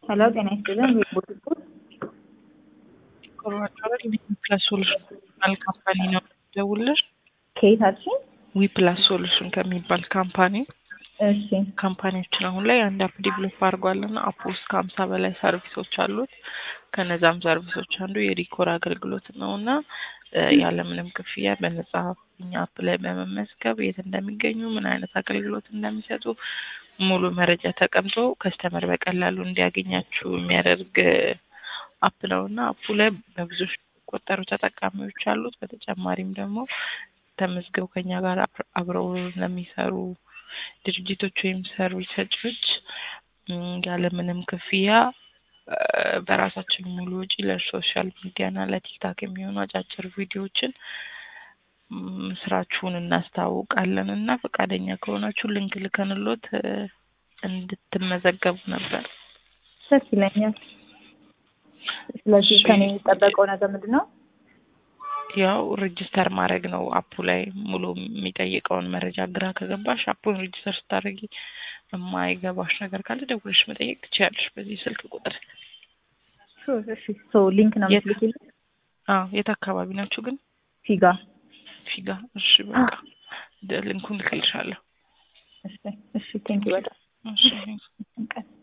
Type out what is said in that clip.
ሄሎ ጤና ይስጥልን ሪፖርት ኮሮናቸዋል ዊፕላስ ሶሉሽን ከሚባል ካምፓኒ ነው ደውልሽ ከየት አልሽኝ? ዊፕላስ ሶሉሽን ከሚባል ካምፓኒ እሺ ካምፓኒዎችን አሁን ላይ አንድ አፕ ዲቨሎፕ አድርጓል እና አፕ ውስጥ ከሀምሳ በላይ ሰርቪሶች አሉት። ከነዛም ሰርቪሶች አንዱ የዲኮር አገልግሎት ነው እና ያለምንም ክፍያ በነጻ እኛ አፕ ላይ በመመዝገብ የት እንደሚገኙ ምን አይነት አገልግሎት እንደሚሰጡ ሙሉ መረጃ ተቀምጦ ከስተመር በቀላሉ እንዲያገኛችሁ የሚያደርግ አፕ ነው እና አፑ ላይ በብዙ ቆጠሩ ተጠቃሚዎች አሉት። በተጨማሪም ደግሞ ተመዝገው ከኛ ጋር አብረው ለሚሰሩ ድርጅቶች ወይም ሰርቪስ ሰጪዎች ያለምንም ክፍያ በራሳችን ሙሉ ወጪ ለሶሻል ሚዲያ እና ለቲክታክ የሚሆኑ አጫጭር ቪዲዮዎችን ስራችሁን እናስታውቃለን እና ፈቃደኛ ከሆናችሁ ልንክ ልከንሎት እንድትመዘገቡ ነበር። ደስ ይለኛል። ስለዚህ ከኔ የሚጠበቀው ነገር ምንድን ነው? ያው ሬጅስተር ማድረግ ነው። አፑ ላይ ሙሉ የሚጠይቀውን መረጃ ግራ ከገባሽ አፑን ሬጅስተር ስታደርጊ የማይገባሽ ነገር ካለ ደውለሽ መጠየቅ ትችያለሽ በዚህ ስልክ ቁጥር። እሺ ሶ ሊንክ ነው የምትልኪልኝ? አዎ የት አካባቢ ናችሁ ግን? ፊጋ ፊጋ። እሺ በቃ ሊንኩን ልክልሻለሁ። እሺ እሺ ቴንኪው በጣም እሺ ቀን